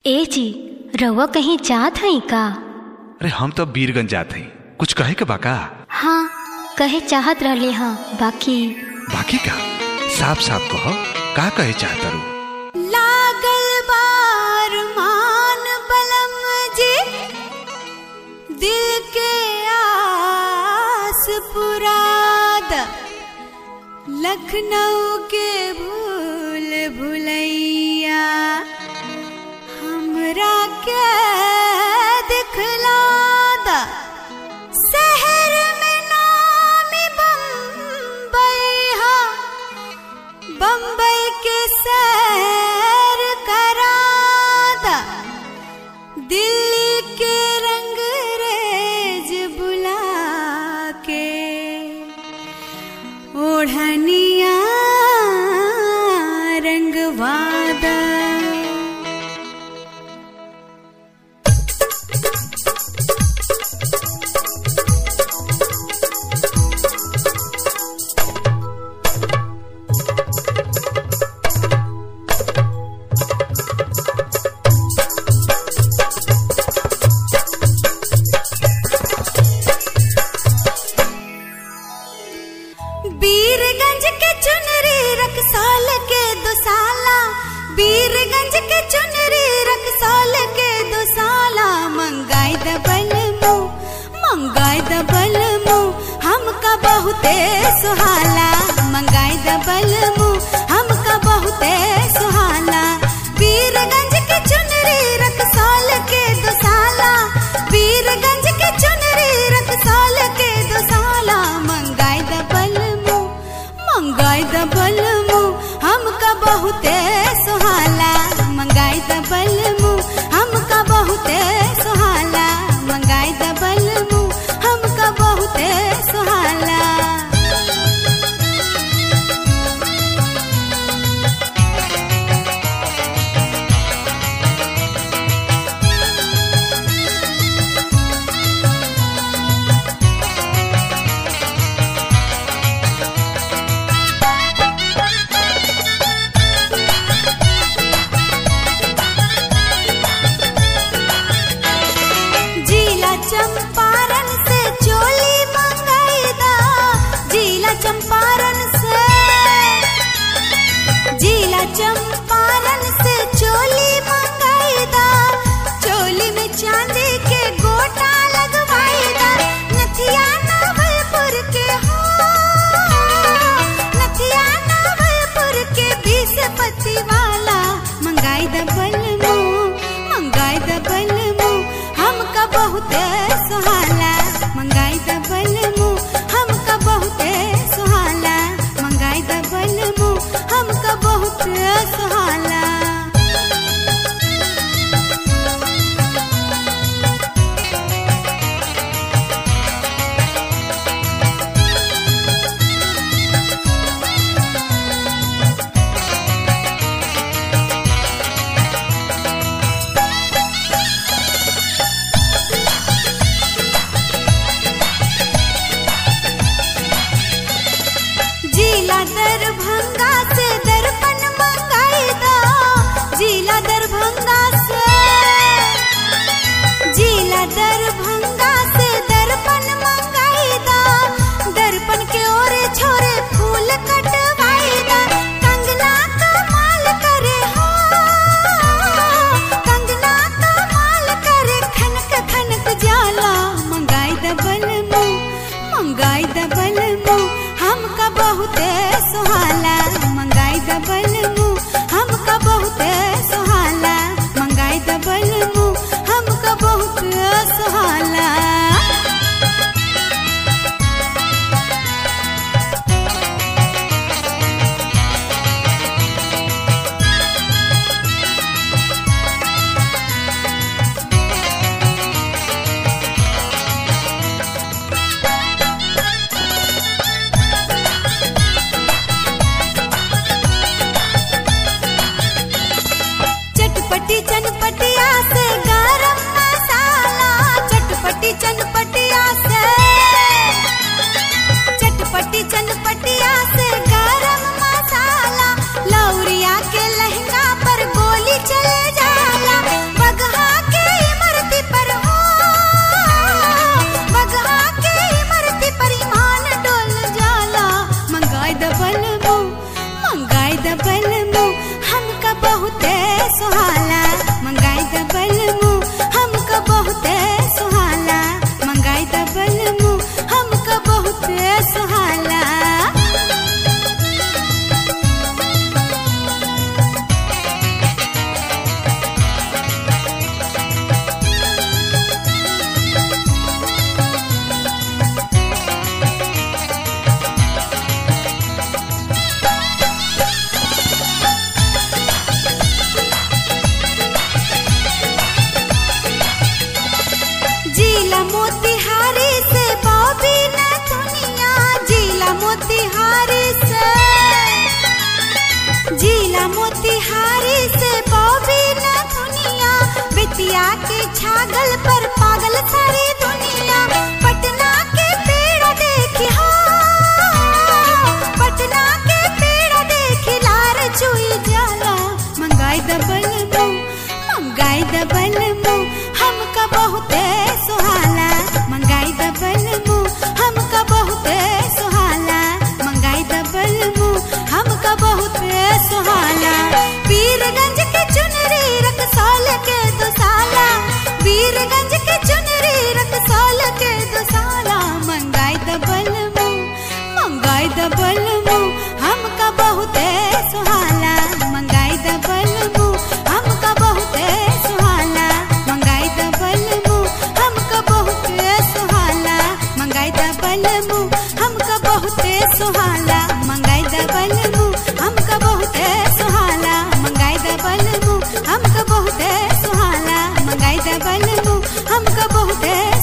ए जी रउआ कहीं जात हई का अरे हम तो बीरगंज जाते हैं कुछ कहे के बाका हाँ कहे चाहत रहले हाँ बाकी बाकी का साफ साफ कहो का कहे चाहता रू लागल बार मान बलम जी दिल के आस पुराद लखनऊ के भूल भुलैया हमरा के दिखलादा शहर में नामी बम्बई हा बम्बई के सैर करादा दिल्ली के रंग रेज बुला के ओढ़निया रंगवादा बीरगंज के चुनरी रखसाल के दुसाला बीरगंज के चुनरी रखसाल के दुसाला मंगाई दबल मुँह मंगाई दबल मुँह हमका बहुते सुहाला मंगाई दबल मुँह हमका बहुते सुहाला बीरगंज के चुनरी रखसाल के दुसाला बीरगंज के चुनरी रखसाल के दुसाला मंगाई दबल मुँह मंगाई दबल मुँह हमका बहुते सुहाला मंगाई दबल मुँह हमका बहुते सुहाला मंगाई दबल मुँह हमका बहुते सुहाला जिला चंपारण से चोली मंगाई दा जिला चंपारण से जिला चंपारण से चोली मंगाई दा चोली में चांदी के गोटा लगवाई दा नथिया नवलपुर के हो नथिया नवलपुर के बीस पति वाला मंगाई दबल मुँह मंगाई दबल मुँह हमका बहुते सुहाला मंगाई दबल मुँह हमका बहुते सुहाला मंगाई दबल मुँह हमका बहुते सुहाला जिला दरभंगा से दर्पण मंगाई दो जिला दरभंगा से जिला दरभंगा से दर्पण मंगाई दो दर्पण के ओरे छोरे फूल कटवाई दो कंगना कमाल करे हो कंगना कमाल करे खनक खनक जाला मंगाई दबल मुँह मंगाई दबल मुँह हमका बहुते सुहाला मंगाई दबल मुँह हमका बहुते सुहाला मंगाई दबल मुँह हमका बहुते सुहाला चटपटी चनपटिया से गरम मसाला चटपटी चनपटिया से चटपटी चनपटिया से गरम मसाला लौरिया के लहंगा पर गोली चले जाला मोतिहारी से बॉबी न दुनिया जिला मोतिहारी से जिला मोतिहारी से बॉबी न दुनिया बिटिया के छागल पर पागल सारी दुनिया पटना के पेड़ देखी हो पटना के पेड़ देखी लार चुई जाला मंगाई दबल मो मंगाई दबल मो हमका बहुते सुहाला मंगाई दबल मो हमका बहुते सुहाला मंगाई दबल मो हमका बहुते सुहाला वीरगंज के चुनरी रकसौल के दुसाला वीरगंज के चुनरी रकसौल के दुसाला मंगाई दबल मो मंगाई दबल मो हमका बहुते सुहाला मंगाई दबल मो हमका बहुते सुहाला मंगाई दबल मो हमका बहुते सुहाला मंगाई दबल मो हमका बहुते सुहाला मंगाई दबल मो हमका बहुते सुहाला मंगाई दबल मो हमका बहुते सुहाला मंगाई दबल मो हमका बहुते